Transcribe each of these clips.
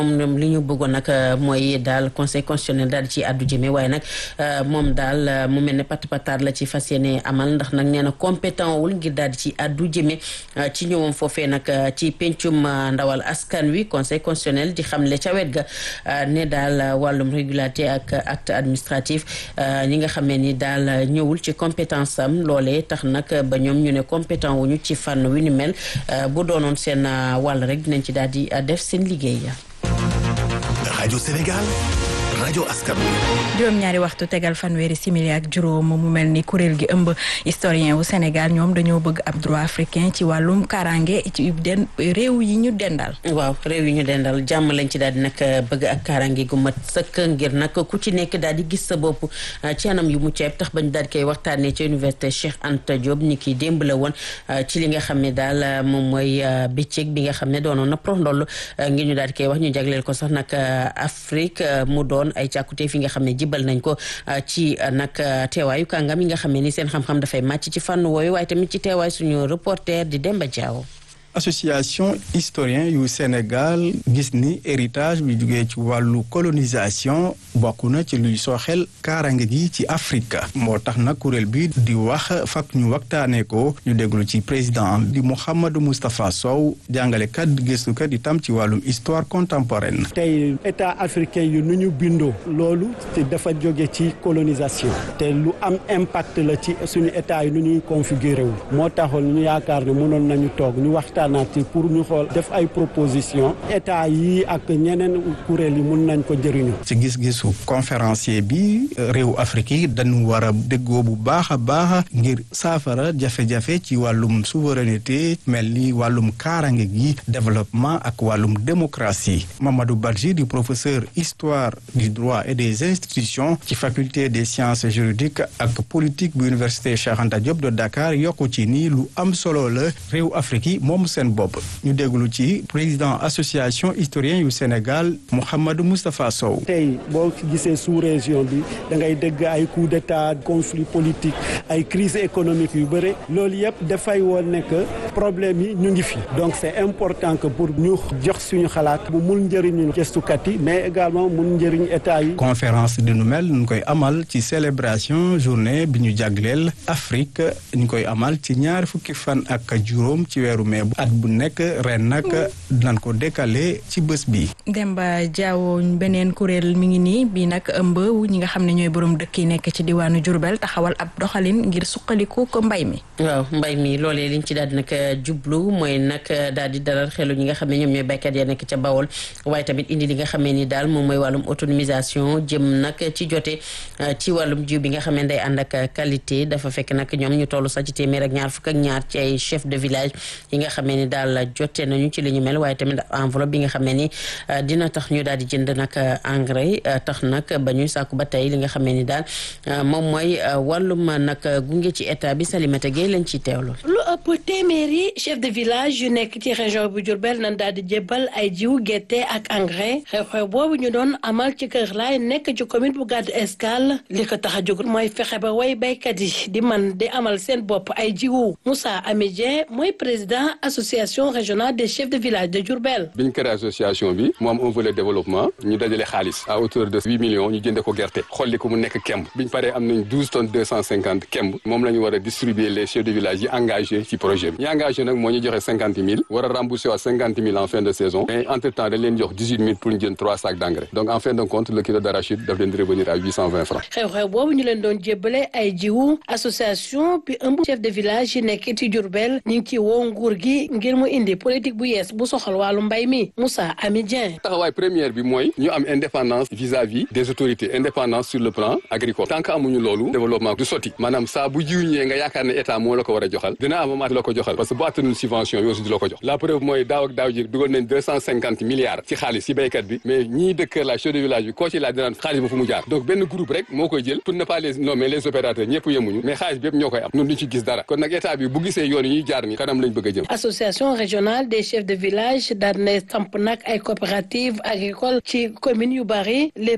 moom li ñu bëggoon nag mooy daal conseil constitutionnel daal di ci àddu jëme waaye nag moom daal mu mel ne pat pataar la ci fas yéene amal ndax nag nee na compétent wul ngir daal di ci àddu jëme ci ñëwam foofee nag ci pencum ndawal askan wi conseil constitutionnel di xamle ca wet ga ne daal wàllum régulaté ak acte administratif ñi nga xamee ni daal ñëwul ci compétence am loolee tax nag ba ñoom ñu ne compétent wuñu ci fànn wi ni mel bu doonoon seen wàll rek dinañ ci daal di def seen liggéey rajo Sénégal rajo askan juróom-ñaari waxtu tegal fanweeri simili ak juróom mu mel ni kuréel gi ëmb historien wu Sénégal ñoom dañoo bëgg ab droit africain ci wàllum kaaraange ci den réew yi ñu dendal. waaw réew yi ñu dendal jàmm lañ ci daal di nag bëgg ak kaaraange gu mat sëkk ngir nag ku ci nekk daal di gis sa bopp ci anam yu mucc ayib tax bañ daal di koy waxtaanee ci université Cheikh Anta Diop ni ki démb la woon ci li nga xam ne daal moom mooy bëccëg bi nga xam ne doonoon na prox ndoll ngir ñu daal di koy wax ñu jagleel ko sax nag Afrique mu doon ay càkkute fi nga xam ne jibal nañ ko ci nag teewaayu kàngam yi nga xam ne ni seen xam-xam dafay màcc ci fànn wooyu waaye tamit ci teewaay suñu reporter di Demba Diaw association historien yu Sénégal gis ni héritage bi jugee ci wàllu colonisation bokk na ci luy sooxel kaarange gi ci Afrique moo tax nag kuréel bi di wax fak ñu waxtaanee ko ñu déglu ci président di Mouhamadou Moustapha Sow jàngalekat gëstukat itam ci wàllum histoire contemporaine. tey état africain yu nu ñu bindoo loolu dafa jóge ci colonisation te lu am impact la ci suñu état yi nu ñuy configuré wu moo taxoon ñu yaakaar ne mënoon nañu toog ñu waxtaan pour ñu xool def ay proposition état yi ak ñeneen kuréel yi mun nañ ko jëriñu ci gis-gisu conférencier bi réew Afrique yi dañu war a déggoo bu baax a baax ngir saafara jafe-jafe ci wàllum souveraineté mel ni wàllum kaarange gi développement ak wàllum démocratie Mamadou Badji di professeur histoire du droit et des institutions ci faculté des sciences juridiques ak politique bu université Cheikh Anta Diop de Dakar yokku ci ni lu am solo la réew Afrique yi moom seen bopp ñu déglu ci président association historien yu Sénégal Mouhamadou Moustapha Sow. tey boo gisee sous région bi da ngay dégg ay coup d'état conflit politique ay crise économique yu bëri loolu yëpp dafay woon ne que problème yi ñu ngi fi donc c'est important que pour ñu jox suñu xalaat mu mun njëriñu gëstukat yi mais également mun njëriñ état yi. conférence di nu mel ñu koy amal ci célébration journée bi ñu jagleel Afrique ñu koy amal ci ñaari fukki fan ak juróom ci weeru mai at bu nekk ren nag dinañ ko décaler ci bés bi. Demba Diawo beneen kuréel mi ngi nii bii nag ëmb ñi nga xam ne ñooy borom dëkk yi nekk ci diwaanu Diourbel taxawal ab doxalin ngir suqaliku ko mbay mi. waaw mbay mi loolee liñ ci daal di nag jublu mooy nag daal di dalal xelu ñi nga xam ne ñoom ñooy baykat ya nekk ca Bawol waaye tamit indi li nga xamee ni daal moom mooy wàllum autonomisation jëm nag ci jote ci wàllum jiw bi nga xam ne day ànd ak qualité dafa fekk nag ñoom ñu toll sax ci téeméer ak ñaar fukk ak ñaar ci ay chef de village yi nga xamee ni daal jote nañu ci li ñu mel waaye tamit enveloppe bi nga xamee ni dina tax ñu daal di jënd nag engrais tax nag ba ñuy sàkku ba tey li nga xamee ni daal moom mooy wàllum nag gunge ci état bi Salimata Gueye lañ ciy teewlu. lu ëpp téeméeri chef de village yu nekk ci région bu Diourbel nan daal di jébbal ay jiwu gerte ak engrais xew-xew boobu ñu doon amal ci Kër Laay nekk ci commune bu Gadou Escale li ko tax a jóg mooy fexe ba way baykat yi di man di amal seen bopp ay jiwu Moussa Amidien mooy président association régionale des chefs de village de Diourbel. bi ñu créé association bi mu am un volet développement ñu dajale xaalis à hauteur de huit millions ñu jënde ko gerte xolli ko mu nekk kemb bi ñu paree am nañ douze tonnes deux cent cinquante kemb moom la ñu war a distribuer les chefs de village yi engagé ci projet bi ñi engagé nag moo ñu joxe cinquante mille war a rembourser waa cinquante mille en fin de saison mais entre temps dañ leen jox dix huit mille pour ñu jënd trois sacs d' engrais donc en fin de compte le kilo d' arachide daf leen di revenir à huit cent vingt francs. xew-xew boobu ñu leen doon jébbale ay jiwu association bi ëmb chef de village yi nekk ci Diourbel ñu ngi ci woo nguur gi ngir mu indi politique bu yees bu soxal wàllu mbay mi Moussa Ami Dieng. taxawaay première bi mooy ñu am indépendance vis-à-vis des autorités indépendance sur le plan agricole tant que amuñu loolu développement du sotti maanaam saa bu jiw ñëwee nga yaakaar ne état moo la ko war a joxal dina am amaat la ko joxal parce que bu attanul subvention yi aussi du la ko jox la preuve mooy daaw ak daaw ji dugal nañ deux cent cinquante milliards ci xaalis ci béykat bi mais ñii dëkk la chef de village bi koo ci laaj dinaan xaalis ba fu mu jaar donc benn groupe rek moo koy jël pour ne pas les nommer les opérateurs ñëpp yemuñu mais xaalis bi yëpp ñoo koy am ñun duñ ci gis dara kon nag état bi bu gisee yoon yi ñuy jaar ni kanam lañ bëgg a jëm association régionale des chefs de village daan na samp nag ay coopératives agricoles ci commune yu bari les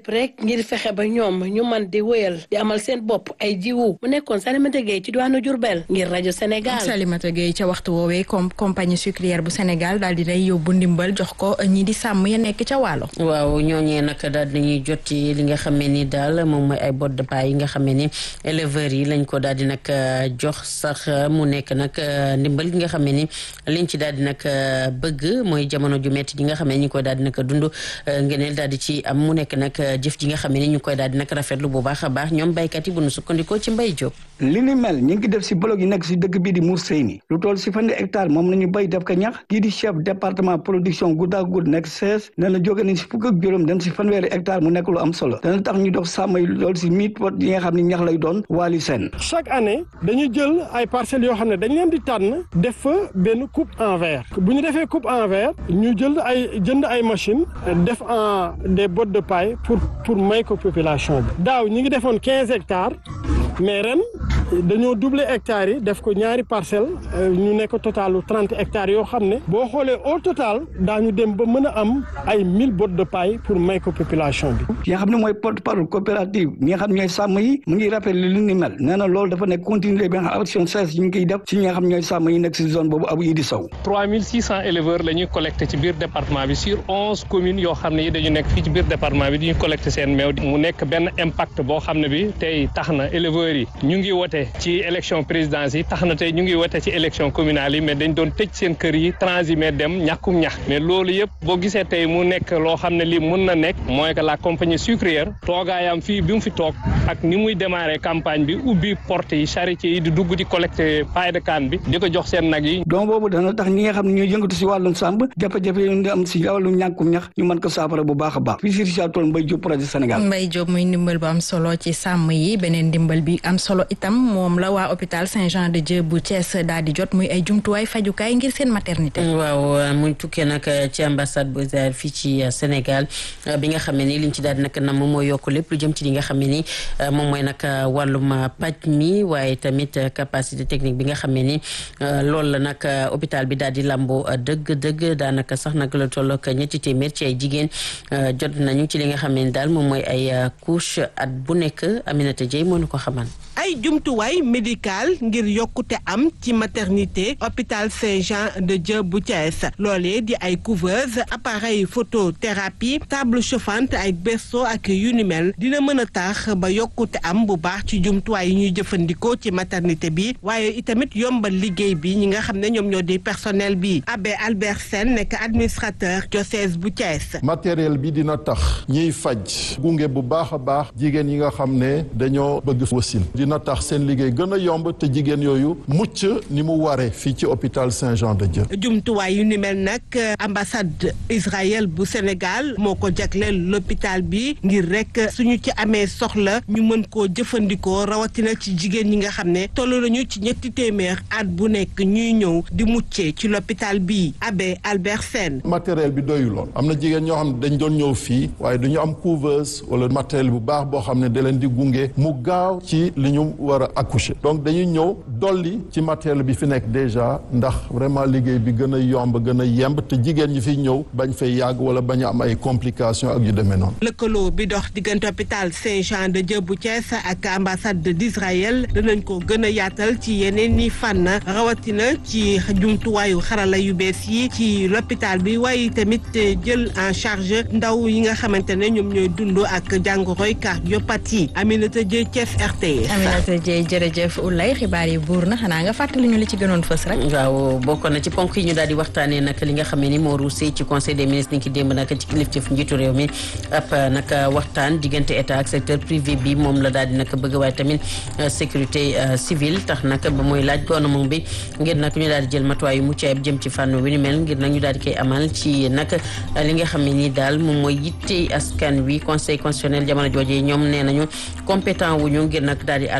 lépp rek ngir fexe ba ñoom ñu man di wëyal di amal seen bopp ay jiwu mu nekkoon Salimata Gueye ci diwaanu Diourbel ngir rajo Sénégal. Salimata Gueye ca waxtu woowee comme compagnie sucrière bu Sénégal daal di day yóbbu ndimbal jox ko ñi di sàmm ya nekk ca waalo. waaw ñooñee nag daal dinañuy jot ci li nga xam ne ni daal moom mooy ay bottes de paille yi nga xam ne ni éleveurs yi lañ ko daal di nag jox sax mu nekk nag ndimbal gi nga xam ne ni liñ ci daal di nag bëgg mooy jamono ju metti ji nga xam ne ñu koy daal di nag dund ngeneel daal di ci am mu nekk nag jëf ji nga xam ne ni ñu koy daal di nag rafetlu bu baax a baax ñoom baykat yi bu nu sukkandikoo ci mbay jóg li ni mel ñu ngi def si blog yi nekk si dëkk bii di Mour Seyni lu toll si fanweeri hectare moom nañu béy def ko ñax kii di chef département production guddaa gudd nekk sees nee na jóge nañ si fukk ak juróom dem si fanweeri hectare mu nekk lu am solo dana tax ñu dox sàmm yi loolu si mille pot yi nga xam ne ñax lay doon waali seen chaque année dañuy jël ay parcelles yoo xam ne dañ leen di tànn def fa benn coupe en verre bu ñu defee coupe en verre ñu jël ay jënd ay machine def en des bottes de paille pour pour may ko population bi daaw ñi ngi defoon quinze hectares mais ren dañoo doubler hectares yi def ko ñaari parcelle ñu nekk totalu trente hectares yoo xam ne boo xoolee au total daañu dem ba mën a am ay mille bottes de paille pour may ko population bi. ki nga xam ne mooy porte parole coopérative ñi nga xam ne ñooy sàmm yi mu ngi rappelé li ni mel nee na loolu dafa nekk continuer bi nga xam action seize ñu ngi koy def si ñi nga xam ñooy sàmm yi nekk si zone boobu abu Idi Sow. 3600 éleveurs la ñuy collecté ci biir département bi sur onze communes yoo xam ne yi dañu nekk fii ci biir département bi di ñu collecté seen meew mu nekk benn impact boo xam ne bi tey tax na éleveurs yi ñu ngi wote ci élection présidence yi tax na tey ñu ngi wote ci élection communale yi mais dañ doon tëj seen kër yi transhumé dem ñàkkum ñax mais loolu yëpp boo gisee tey mu nekk loo xam ne lii mun na nekk mooy que la compagnie sucrière toogaayam fii bi mu fi toog ak ni muy démarré campagne bi ubbi porte yi charité yi di dugg di collecté paille de canne bi di ko jox seen nag yi donc boobu dana tax ñi nga xam ne ñooy yëngatu si wàllum sàmb jafe-jafe yi ñu am si wàllum ñàkkum ñax ñu mën ko saafara bu baax a baax fii si Richard Toll Mbaye Diop projet Sénégal Mbaye Diop muy ndimbal bu am solo ci sàmm yi beneen ndimbal bi am solo itam moom la waa hôpital Saint-Jean de Dieu bu Thiès daal di jot muy ay jumtuwaay fajukaay ngir seen maternité. waaw muy tukkee nag ci ambassade bu Israël fii ci Sénégal bi nga xam ne ni liñ ci daal di nag nam mooy yokk lépp lu jëm ci li nga xam ne ni moom mooy nag wàllum paj mi waaye tamit capacité technique bi nga xam ne ni loolu la nag hôpital bi daal di lamboo dëgg-dëgg daanaka sax nag la toll ak ñetti téeméer ci ay jigéen jot nañu ci li nga xam ne ni daal moom mooy ay couche at bu nekk Aminata Dieye moo ñu ko xaman ay jumtuwaay médical ngir yokkute am ci maternité hôpital Saint-Jean de Dieu bu Thiès loolee di ay couveuse appareil photothérapie table chauffante ay berceau ak yu ni mel dina mën a tax ba yokkute am bu baax ci jumtuwaay yi ñuy jëfandikoo ci maternité bi waaye itamit yombal liggéey bi ñi nga xam ne ñoom ñoo di personnel bi abbé Albert Sène nekk administrateur diocèse bu Thiès. matériel bi dina tax ñiy faj gunge bu baax a baax jigéen yi nga xam ne dañoo bëgg wasin dina tax seen liggéey gën a yomb te jigéen yooyu mucc ni mu waree fii ci hôpital Saint-Jean de Dieu. jumtuwaay yu ni mel nag ambassade Israël bu Sénégal moo ko jagleel l'hôpital bi ngir rek suñu ci amee soxla ñu mën koo jëfandikoo rawatina ci jigéen ñi nga xam ne toll nañu ci ñetti téeméer at bu nekk ñuy ñëw di muccee ci l'hôpital bi abbé Albert Sène. matériel bi doyuloon am na jigéen ñoo xam ne dañ doon ñëw fii waaye du ñu am couveuse wala matériel bu baax boo xam ne da leen di gunge mu gaaw ci li ñu war a accoucher donc dañuy ñëw dolli ci matériel bi fi nekk déjà ndax vraiment liggéey bi gën a yomb gën a yemb te jigéen ñi fiy ñëw bañ fay yàgg wala bañ a am ay complications ak yu demee noonu. lëkkaloo bi dox diggante hôpital Saint-Jean de Dieu bu Thiès ak ambassade d'Israël danañ ko gën a yaatal ci yeneen i fànn rawatina ci jumtuwaayu xarala yu bees yi ci l'hôpital bi waaye tamit jël en charge ndaw yi nga xamante ne ñoom ñooy dund ak jàngoroy cardiopathie Aminata Dieye Thiès RTS. Aminata Dieye jërëjëf Oulay xibaar yi buur na xanaa nga fàttali ñu li ci gënoon fës rek. waaw bokk na ci ponk yi ñu daal di waxtaanee nag li nga xam ne ni moo ruusee ci conseil des ministres ni ki démb nag ci kilifteef njiitu réew mi ab nag waxtaan diggante état ak secteur privé bi moom la daal di nag bëgg waaye tamit sécurité civile tax nag ba mooy laaj gouvernement bi ngir nag ñu daal di jël matuwaay yu mucc ayib jëm ci fànn wi ni mel ngir nag ñu daal di koy amal ci nag li nga xam ne ni daal moom mooy yitte askan wi conseil constitutionnel jamono jooje ñoom nee nañu compétent wuñu ngir nag daal di àddu jëme ci li nga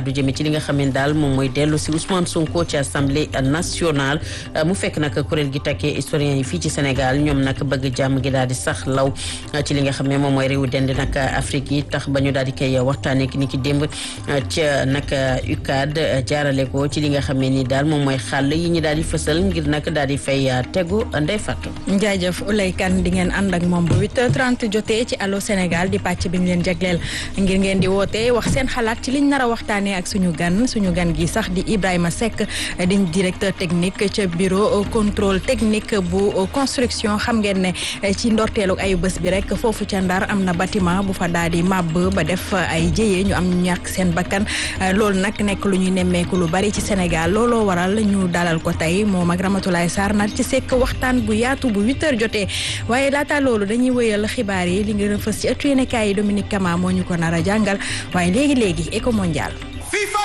li nga xam ne daal moom mooy dellu si Ousmane Sonko ci assemblée nationale mu fekk nag kuréel gi takkee historien yi fii ci Sénégal ñoom nag bëgg jàmm gi daal di sax law ci li nga xam ne moom mooy réewu dend nag Afrique yi tax ba ñu daal di koy waxtaanee ni ki démb ca nag UCAD jaarale ko ci li nga xam ne ni daal moom mooy xàll yi ñu daal di fësal ngir nag daal di fay tegu ndey fàttu. jaajëf Oulay Kane di ngeen ànd ak moom bu 8h30 jotee ci Allo Sénégal di pàcc bi ñu leen jagleel ngir ngeen di woote wax seen xalaat ci liñ nar a waxtaanee ak suñu gan suñu gan gi sax di Ibrahima Seck di directeur technique ca bureau contrôle technique bu construction xam ngeen ne ci ndorteelu ayu bés bi rek foofu ca Ndar am na bâtiment bu fa daal di màbb ba def ay jëyee ñu am ñu ñàkk seen bakkan loolu nag nekk lu ñuy nemmeeku lu bari ci Sénégal looloo waral ñu dalal ko tey moom ak Ramatoulaye Sarr nar ci sekk waxtaan bu yaatu bu 8h jotee waaye laata loolu dañuy wëyal xibaar yi li nga fës ci ëttu yéenekaay yi Dominique Kama moo ñu ko nar a jàngal waaye léegi léegi éco mondial